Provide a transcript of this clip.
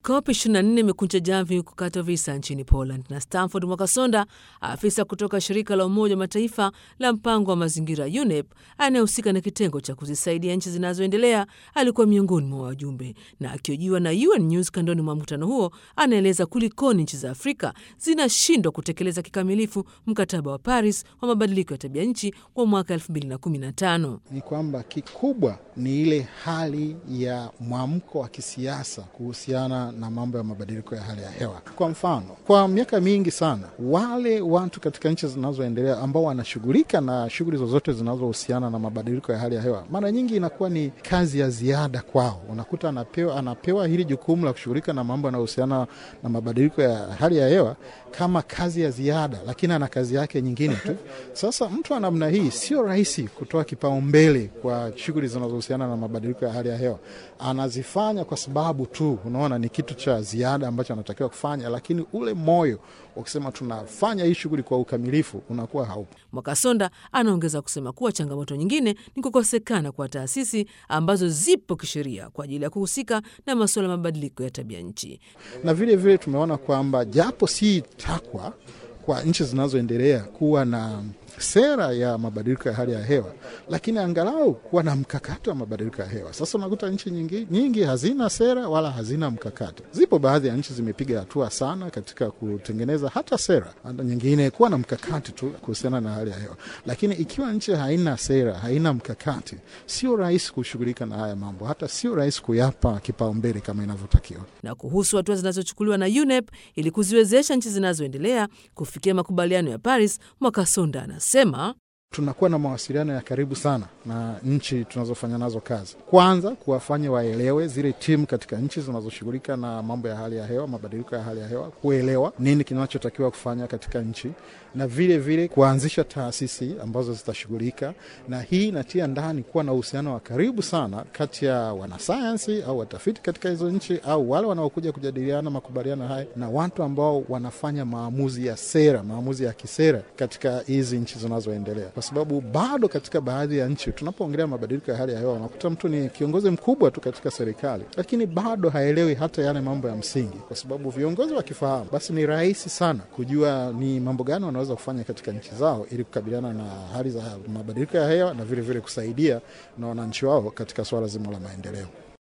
COP 24 imekunja jamvi huko Katowice nchini Poland na Stanford Mwakasonda, afisa kutoka shirika la Umoja wa Mataifa la mpango wa mazingira UNEP anayehusika na kitengo cha kuzisaidia nchi zinazoendelea, alikuwa miongoni mwa wajumbe. Na akiojiwa na UN News kandoni mwa mkutano huo, anaeleza kulikoni nchi za Afrika zinashindwa kutekeleza kikamilifu mkataba wa Paris wa mabadiliko ya tabia nchi wa mwaka 2015. Ni kwamba kikubwa ni ile hali ya mwamko wa kisiasa kuhusiana na mambo ya mabadiliko ya hali ya hewa. Kwa mfano, kwa miaka mingi sana wale watu katika nchi zinazoendelea ambao wanashughulika na shughuli zozote zinazohusiana na mabadiliko ya hali ya hewa, mara nyingi inakuwa ni kazi ya ziada kwao. Unakuta anapewa, anapewa hili jukumu la kushughulika na mambo yanayohusiana na mabadiliko ya hali ya hewa kama kazi ya ziada, lakini ana kazi yake nyingine tu. Sasa mtu wa namna hii sio rahisi kutoa kipaumbele kwa shughuli zinazohusiana na mabadiliko ya hali ya hewa. Anazifanya kwa sababu tu, unaona, ni kitu cha ziada ambacho anatakiwa kufanya, lakini ule moyo ukisema tunafanya hii shughuli kwa ukamilifu unakuwa haupo. Mwakasonda anaongeza kusema kuwa changamoto nyingine ni kukosekana kwa taasisi ambazo zipo kisheria kwa ajili ya kuhusika na masuala ya mabadiliko ya tabia nchi. Na vile vile tumeona kwamba japo si takwa kwa nchi zinazoendelea kuwa na sera ya mabadiliko ya hali ya hewa, lakini angalau kuwa na mkakati wa mabadiliko ya hewa. Sasa unakuta nchi nyingi, nyingi hazina sera wala hazina mkakati. Zipo baadhi ya nchi zimepiga hatua sana katika kutengeneza hata sera, hata nyingine kuwa na mkakati tu kuhusiana na hali ya hewa, lakini ikiwa nchi haina sera, haina mkakati, sio rahisi kushughulika na haya mambo, hata sio rahisi kuyapa kipaumbele kama inavyotakiwa. Na kuhusu hatua zinazochukuliwa na UNEP ili kuziwezesha nchi zinazoendelea kufikia makubaliano ya Paris, Mwakasonda sema tunakuwa na mawasiliano ya karibu sana na nchi tunazofanya nazo kazi. Kwanza kuwafanya waelewe zile timu katika nchi zinazoshughulika na mambo ya hali ya hewa, mabadiliko ya hali ya hewa, kuelewa nini kinachotakiwa kufanya katika nchi, na vile vile kuanzisha taasisi ambazo zitashughulika na hii. Inatia ndani kuwa na uhusiano wa karibu sana kati ya wanasayansi au watafiti katika hizo nchi au wale wanaokuja kujadiliana makubaliano haya na watu ambao wanafanya maamuzi ya sera, maamuzi ya kisera katika hizi nchi zinazoendelea kwa sababu bado katika baadhi ya nchi tunapoongelea mabadiliko ya hali ya hewa, unakuta mtu ni kiongozi mkubwa tu katika serikali, lakini bado haelewi hata yale mambo ya msingi, kwa sababu viongozi wakifahamu, basi ni rahisi sana kujua ni mambo gani wanaweza kufanya katika nchi zao ili kukabiliana na hali za mabadiliko ya hewa na vilevile vile kusaidia na wananchi wao katika suala zima la maendeleo.